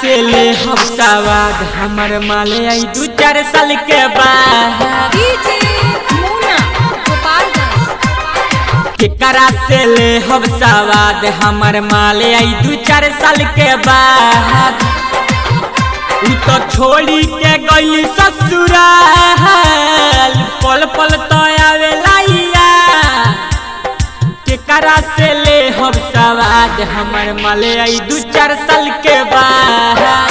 से ले हम सवाद हमर माले आई दू चार साल के बाद डीजे मुन्ना गोपालगंज केकरा से ले हम सवाद हमर माले आई दू चार साल के बाद उ तो छोड़ी के गई ससुराल पल पल तो आवेला याद। केकरा से ले हम सवाद हमर माले आई दू चार साल के बाद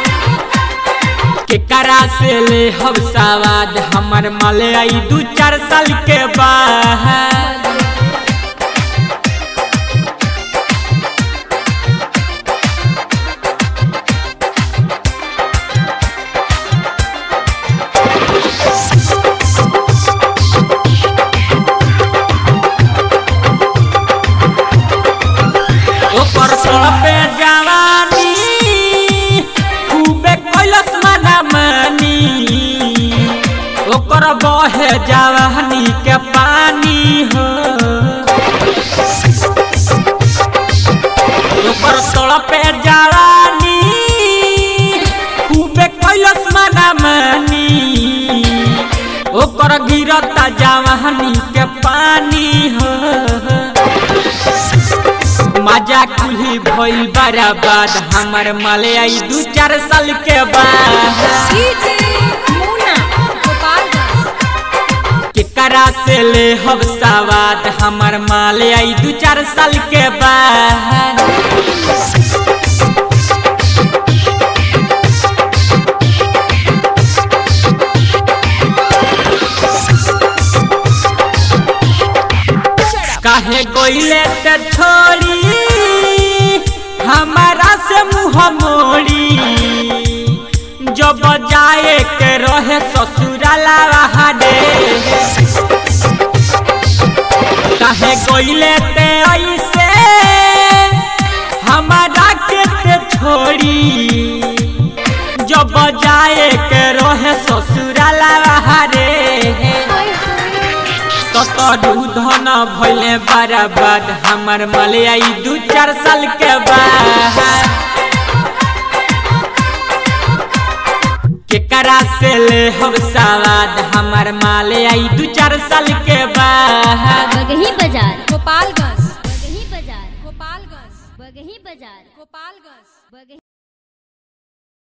केकरा से ले हम सवाद हमर माले आई दू चार साल के बाद ओकर पे जवानी खूबे कैलस मना मानी ओकर बहे जवानी के पानी हो ओकर पे जवानी खूबे कैलस मना मानी ओकर गिरता जवानी के पानी हो मजा कुल्ही भइल बराबर हमर माले आई दू चार साल के बाद डीजे मुन्ना गोपालगंज केकरा से ले हम सवाद हमर माले आई दू चार साल के बाद काहे गोइले ते छोड़ी हमारा से मुँह मोड़ी जब जाए के रहे ससुराला हाडे काहे गोइले ते ऐसे हमारा के ते छोड़ी जब जाए के रहे ससुराला हाडे ततरू धन भइले बराबर हमर मले आई दू चार साल के बाद केकरा से ले हम सवाद हमर माले आई दू चार साल के बाद बगही बाजार गोपालगंज बगही बाजार गोपालगंज बगही बाजार गोपालगंज